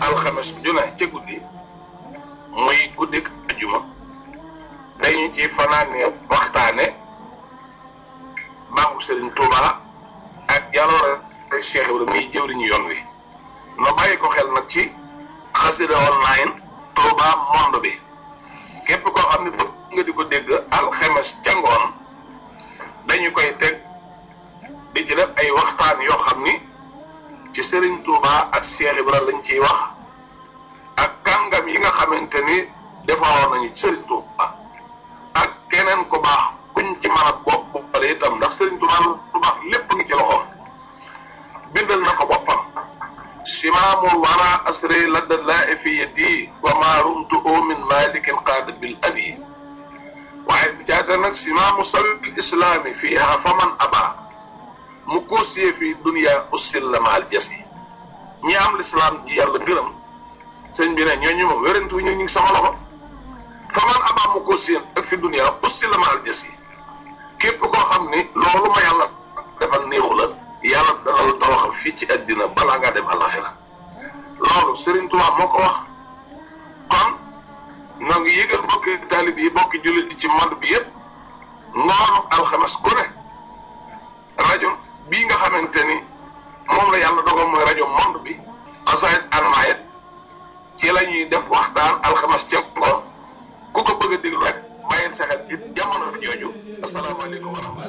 alxames ju ne ca guddi muy guddik ajuma dañu ci fanaane waxtaane baaxu Serigne Touba ak jaloore Cheikh Ibrahima muy jëwriñu yoon wi no bàyyi ko xel nag ci xasida online Touba monde bi képp koo xam ne bëgg nga di ko dégg alxames ca ngoon dañu koy teg di ci def ay waxtaan yoo xam ni ci Serigne Touba ak Cheikh Ibrahima lañ ciy wax ak kàngam yi nga xamante ni defaroon nañu Serigne Touba ak keneen ku baax kuñ ci mën a bopp boppale itam ndax Serigne Touba lu baax lépp ngi ci loxoom bindal na ko boppam simaamul wara asri ladda laa fi yadi wa ma rumtu min malikin qaada bil abi waaye bi caata nag simaamu sabil islaami fiiha faman aba mu koosiyee fii dunia ussil la maal jasi ñi am lislaam ji yàlla gërëm sëñ bi ne ñooñu moom wérantu ñu ngi sama loxo faman aba mu koosiyee ak fi dunia ussil la maal jasi képp koo xam ni loolu ma yàlla defal néexu la yàlla dana la tawaxal fii ci àddina balaa ngaa dem alaxira loolu Serigne Touba moo ko wax kon ñoo ngi yëgal bokki taalib yi bokki jullit yi ci monde bi yëpp ngoonu alxames ku ne rajo bii nga xamante ni moom la yàlla dogal mooy rajo monde bi xasaayit almaayit ci la ñuy def waxtaan alxames ca ngoon ku ko bëgg a déglu rek bàyyil sa xel ci jamono jooju asalaamaaleykum wa rahmatulah